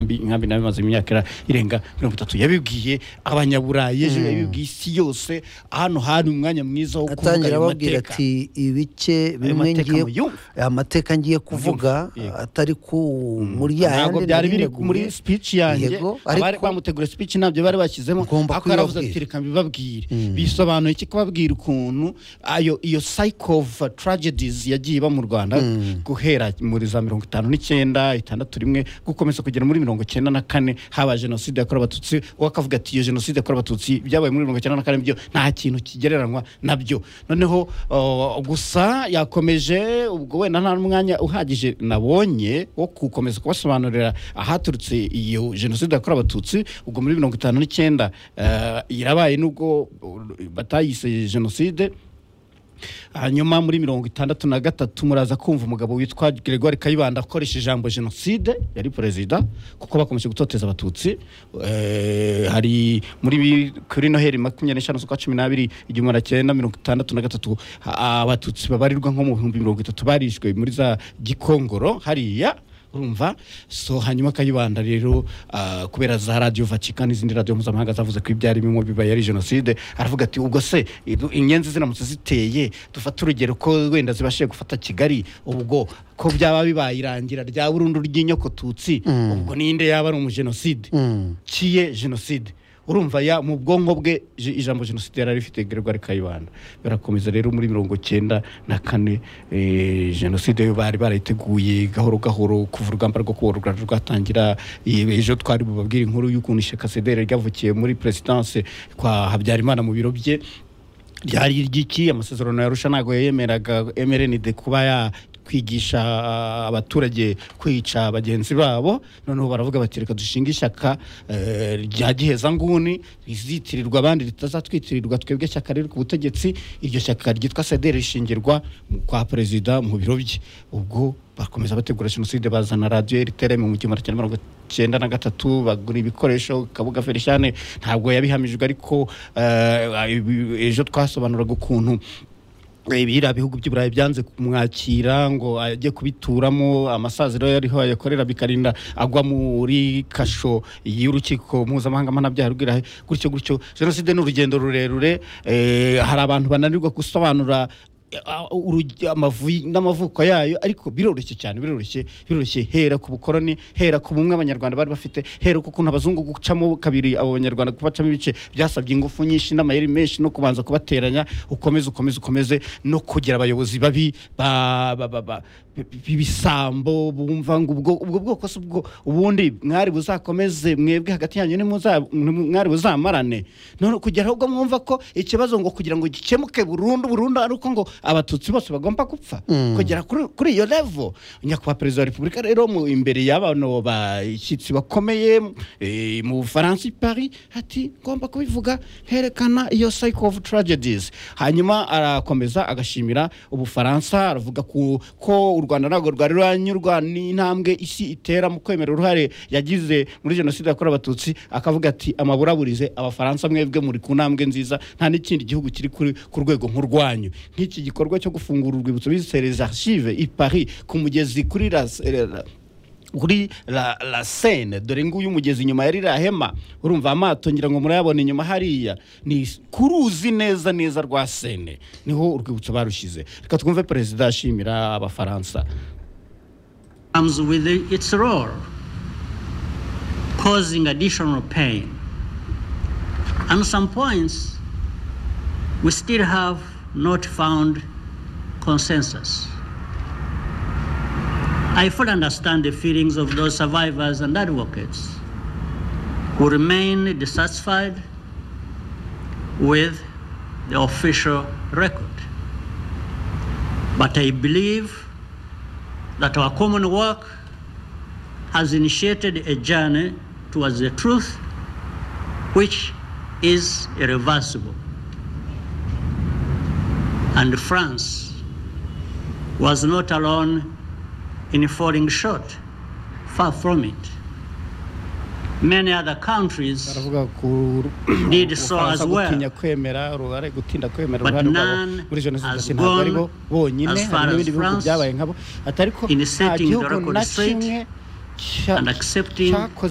nkambi inkambi nayo imaze imyaka irenga mirongo itatu yabibwiye abanyaburayi ejo yabibwiye isi yose hano hari umwanya mwiza wo kuvuga atangira ayo ababwira mateka ati ibice ayo bimwe mateka ngiye muyumve amateka ngiye kuvuga Muyumve, yego. atari ku muri ya ntabwo yandi byari nari biri neguye. muri speech yanjye Yego, abari ariko- bamutegura speech ntabyo bari bashyizemo Ugomba ariko yaravuze kubibabwira. ati reka mbibabwire bisobanuye iki kubabwira ukuntu ayo iyo cycle of tragedies yagiye iba mu rwanda guhera muri za mirongo itanu n'icyenda itandatu rimwe gukomeza kugera muri mirongo icyenda na kane habaye jenoside yakorewe abatutsi uwo akavuga ati iyo jenoside yakorewe abatutsi byabaye muri mirongo icyenda na kane byo nta kintu kigereranywa nabyo noneho uh, gusa yakomeje ubwo wenda nta n'umwanya uhagije nabonye wo gukomeza kubasobanurira ahaturutse iyo jenoside yakorewe abatutsi ubwo muri mirongo itanu n'icyenda uh, yarabaye n'ubwo uh, batayise jenoside hanyuma muri mirongo itandatu na gatatu muraza kumva umugabo witwa gregoire kayibanda akoresha ijambo jenoside yari perezida kuko bakomeje gutoteza abatutsi Eh, hari muri bi- kuri noheli makumyabiri n'eshanu z'ukwa cumi n'abiri igihumbi magana cyenda mirongo itandatu na gatatu ha- abatutsi babarirwa nko mu bihumbi mirongo itatu barishwe muri za gikongoro hariya urumva so hanyuma kayibanda rero ah, kubera za radiyo vatika n'izindi radiyo mpuzamahanga zavuze ko ibyari bimwe bibaye ari jenoside aravuga ati ubwo se idu- inyenzi ziramutse ziteye dufate urugero ko wenda zibashije gufata kigali ubwo ko byaba bibaye irangira rya burundu ry'inyokotutsi ubwo ninde yaba ari umujenoside ciye jenoside urumva ya mu bwonko bwe je- ijambo jenoside yari rifite gregoire kayibanda barakomeza rero muri mirongo cyenda na kane eh, jenoside yo bari barayiteguye gahoro gahoro kuva urugamba rwo kubohora u Rwanda rwatangira eh, ejo twari bubabwire inkuru y'ukuntu ishyaka cdr ryavukiye muri perezidanse kwa habyarimana mu biro bye ryari iry'iki amasezerano ya rusha ntabwo yemeraga mrnd kuba ya kwigisha ah, abaturage kwica bagenzi babo noneho baravuga bati reka dushinge ishyaka eh, rya gihezanguni rizitirirwa abandi ritazatwitirirwa twebwe ishyaka riri ku butegetsi iryo shyaka ryitwa cdr rishingirwa mu- kwa perezida mu biro bye ubwo bakomeza bategura jenoside bazana radiyo rtrm mu gihumbi kimwe mirongo icyenda na gatatu bagura ibikoresho kabuga felishane ntabwo yabihamijwe ariko eh, ibi- ejo twasobanuraga ukuntu biriya bihugu by'i burayi byanze kumwakira ngo ajye kubituramo amasaziro yariho ayakorera bikarinda agwa muri kasho y'urukiko mpuzamahanga mpanabyaha rw'irahe gutyo gutyo jenoside ni urugendo rurerure eh, hari abantu bananirwa gusobanura eh, ah, urugi- amavu- n'amavuko yayo ariko biroroshye cyane biroroshye biroroshye hera ku bukoroni hera ku bumwe abanyarwanda bari bafite hera ku kuntu abazungu gucamo kabiri abo banyarwanda kubacamo ibice byasabye ingufu nyinshi n'amayeri menshi no kubanza kubateranya ukomeze ukomeze ukomeze no kugira abayobozi babi ba- ba- ba- ba- b'ibisambo bumva ngo ubwo ubwo bwoko si ubwo ubundi mwari buzakomeze mwebwe hagati yanyu nimuza- nimu- mwari buzamarane none kugera ubwo mwumva ko ikibazo ngo kugira ngo gikemuke burundu burundu ari uko ngo abatutsi bose bagomba gupfa kugera kuri kuri iyo levo nyakubahwa perezida wa repubulika rero mu imbere y'abantu bashyitsi bakomeye eh, mu bufaransa i paris ati ngomba kubivuga herekana iyo cycle of tragedies hanyuma arakomeza agashimira ubufaransa aravuga ku- ko u rwanda ntabwo rwari ruranyurwa n'intambwe isi itera mu kwemera uruhare yagize muri jenoside yakorewe abatutsi akavuga ati amaburaburize abafaransa mwebwe muri ku ntambwe nziza nta n'ikindi gihugu kiri kuri- ku rwego nk'urwanyu nk'iki gikorwa cyo gufungura urwibutso bise les archives i paris ku mugezi kuri las- eh, kuri la, la sene dore nguyu umugezi inyuma yari rahema urumva amato ngira ngo murayabona inyuma hariya ni kuruzi neza neza rwa sene niho urwibutso barushize reka twumve perezida ashimira abafaransa comes with its roar, causing additional pain. On some points, we still have not found consensus. I fully understand the feelings of those survivors and advocates who remain dissatisfied with the official record. But I believe that our common work has initiated a journey towards the truth which is irreversible. And France was not alone in falling short, far from it. Many other countries. baravuga ku Did so Ubufaransa as well. gutinya kwemera uruhare gutinda kwemera But uruhare rwabo none muri jenoside has ati ntabwo ari bo gone bonyine as far hari n'ibindi as bihugu France byabaye nkabo atari ko in nta setting the gihugu record na straight kimwe cya- and accepting cyakoze